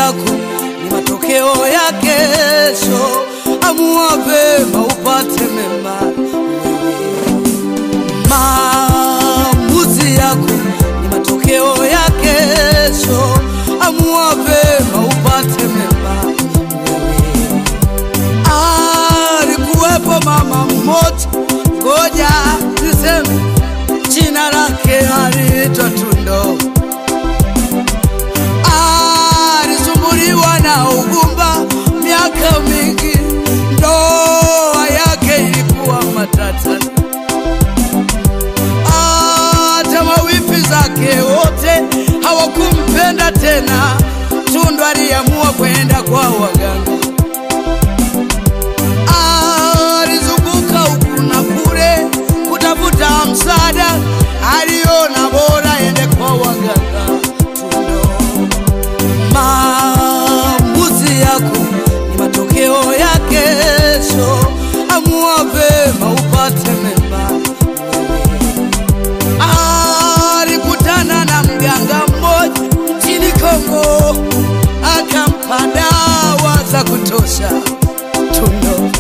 yako ni matokeo ya kesho. Amua vema upate mema. Maamuzi yako ni matokeo ya kesho. Amua vema upate mema. Alikuwepo mama mmoja, ngoja niseme jina lake aliitwa Tundo. Alisumbuliwa na ugumba miaka mingi, ndoa yake ilikuwa matata. Hata mawifi zake wote hawakumpenda tena. Tundu aliamua kwenda kwa waganga. Alizunguka huku na kule kutafuta msaada, aliona bora ende kwa waganga. Tundo, maamuzi yako ni matokeo ya kesho. Amua vema upate mema. Alikutana na mganga mmoja nchini Kongo, akampa dawa za kutosha. Tundo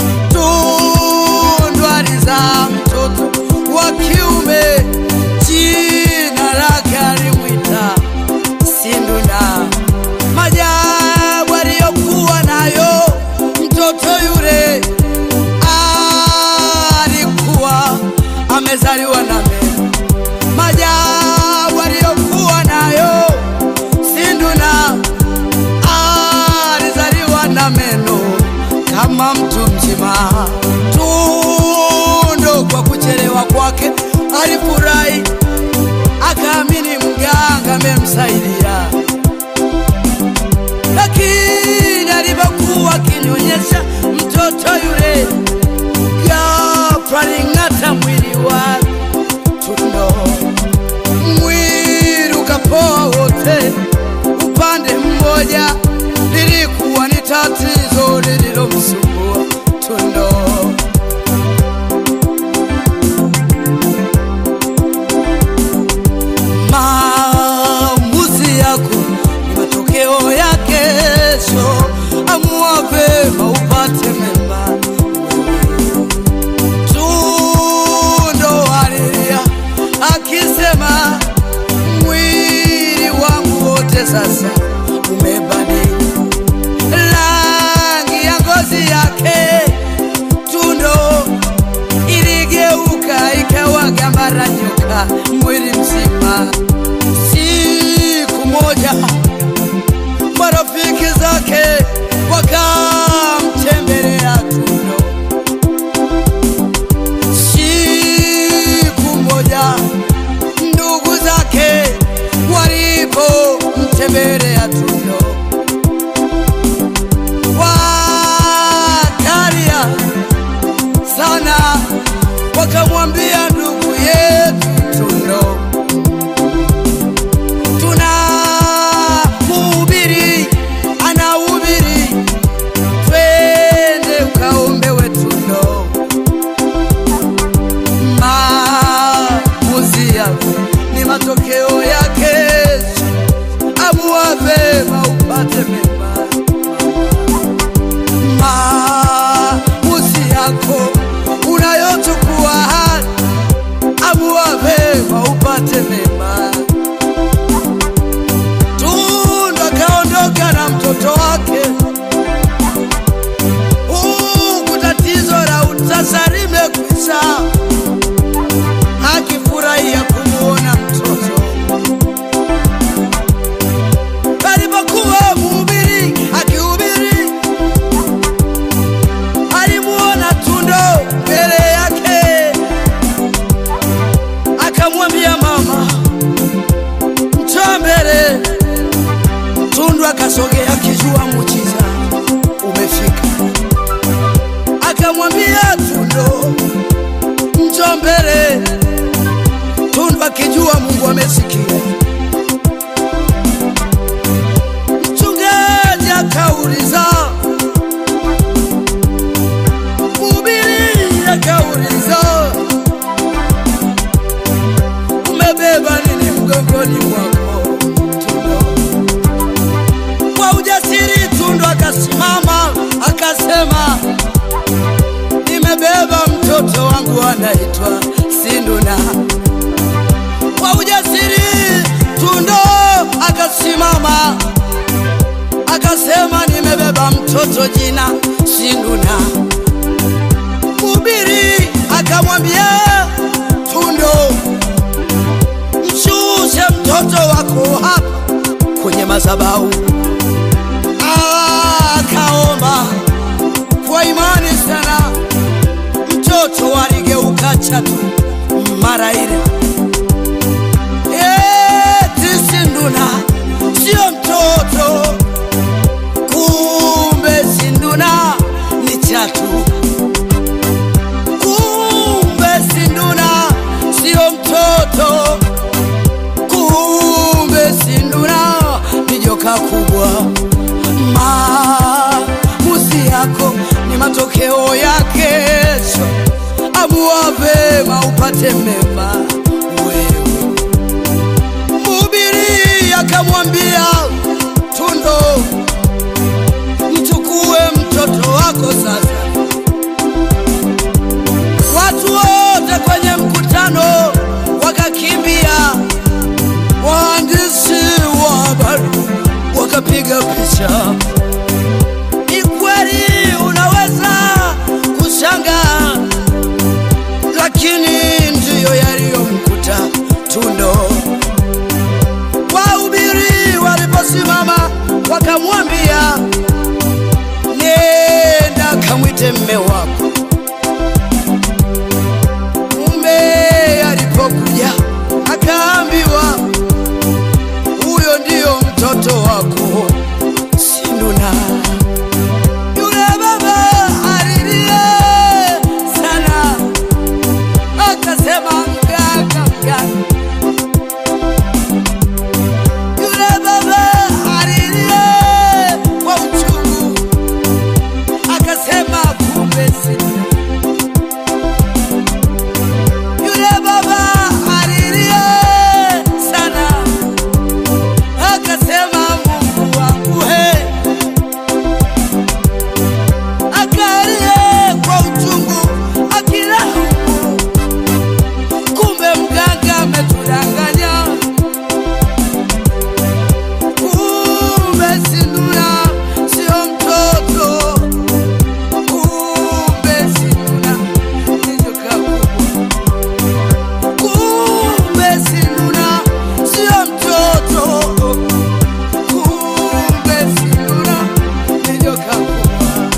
Tundu alizaa mtoto wa kiume, jina lake alimwita Sinduna. Majabu aliyokuwa nayo mtoto yule, alikuwa amezaliwa na meno. Majabu aliyokuwa nayo Sinduna, alizaliwa na meno kama mtu mzima. Tundo kwa kuchelewa kwake alifurahi, akaamini mganga amemsaidia, lakini alipokuwa akinyonyesha mtoto yule, ghafla aling'ata mwili wake. Tundo mwili ukapoa wote upande mmoja, lilikuwa ni tatizo lililomsumbua Tundo. Maamuzi yako ni matokeo ya kesho. Amua vema upate mema. Tundo alilia akisema, mwili wangu wote sasa umebadili rangi ya ngozi yake. Tundo iligeuka ikawa gamba la nyoka mwili mzima. Siku moja marafiki zake wakamtembelea Tundo. Siku moja ndugu zake walipomtembelea Tundo wakalia sana, wakamwambia ndugu yetu Tundo, tuna mhubiri anahubiri, twende ukaombewe Tundo. Maamuzi yako ni matokeo ya kesho. Amua vema upate mema. Maamuzi yako unayochukua hadi, amua vema upate mema. Tundu akaondoka na mtoto wake, huku tatizo la utasa limekwisha, akifurahia kumuona mtoto alipokuwa mhubiri akihubiri, alimuona Tundo mbele yake, akamwambia mama, njoo mbele. Tundu akasogea akijua muujiza umefika, akamwambia Tundo, njoo mbele. Tundu akijua Mungu amesikia. Mchungaji akauliza, mhubiri akauliza, umebeba nini mgongoni mwako? Tundo. Kwa mtoto wangu anaitwa Sinduna. Kwa ujasiri Tundo akasimama akasema, nimebeba mtoto jina Sinduna. Mhubiri akamwambia Tundo, mshushe mtoto wako hapa kwenye madhabahu. Akaomba kwa imani sana, mtoto aligeuka chatu mara ile. Eti Sinduna sio mtoto, kumbe Sinduna ni chatu. Kumbe Sinduna sio mtoto, kumbe Sinduna ni joka kubwa. Maamuzi yako ni matokeo ya kesho. Amua vema upate mema wewe. Mhubiri akamwambia Tundo, mchukue mtoto wako sasa. Watu wote kwenye mkutano wakakimbia, waandishi wa habari wakapiga picha. Ni kweli unaweza kushangaa, lakini ndiyo yaliyomkuta Tundo. Wahubiri waliposimama wakamwambia, nenda kamwite mme wako. Mume alipokuja akaambiwa, huyo ndiyo mtoto wako Sinduna. Yule baba alilia sana, akasema mganga, mganga. Yule baba alilia kwa uchungu, akasema kumbe Sinduna. Yule baba alilia sana, akasema Mungu wangu he, akalia kwa uchungu akilaumu, kumbe mganga ametudanganya, kumbe Sinduna sio mtoto, kumbe Sinduna ni joka kubwa. Kumbe Sinduna sio mtoto, kumbe Sinduna ni joka kubwa.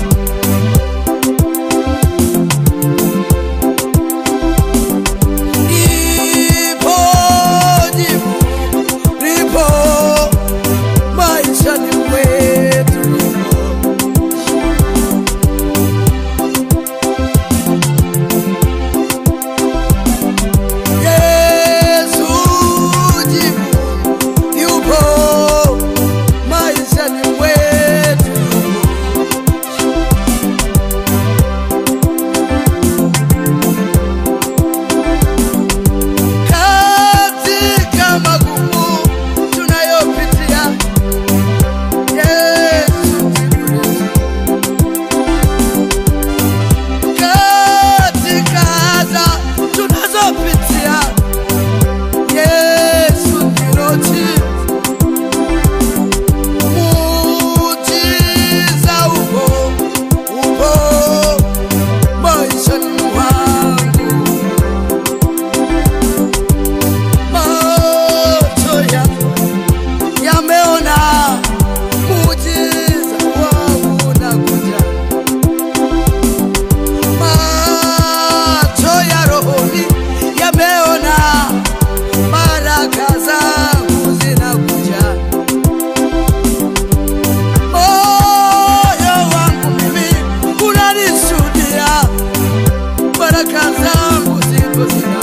Lipo jibu, lipo maishani mwetu, lipo Yesu jibu yupo maishani mwetu. Katika magumu tunayopitia, Yesu jibu katika adha tunazopitia, Yesu ndilo jibu. Muujiza upo, upo maishani mwangu. Macho yangu yameona muujiza wangu unakuja. Macho ya rohoni yameona baraka zangu zinakuja. Moyo wangu mimi unanishuhudia baraka zangu ziko zina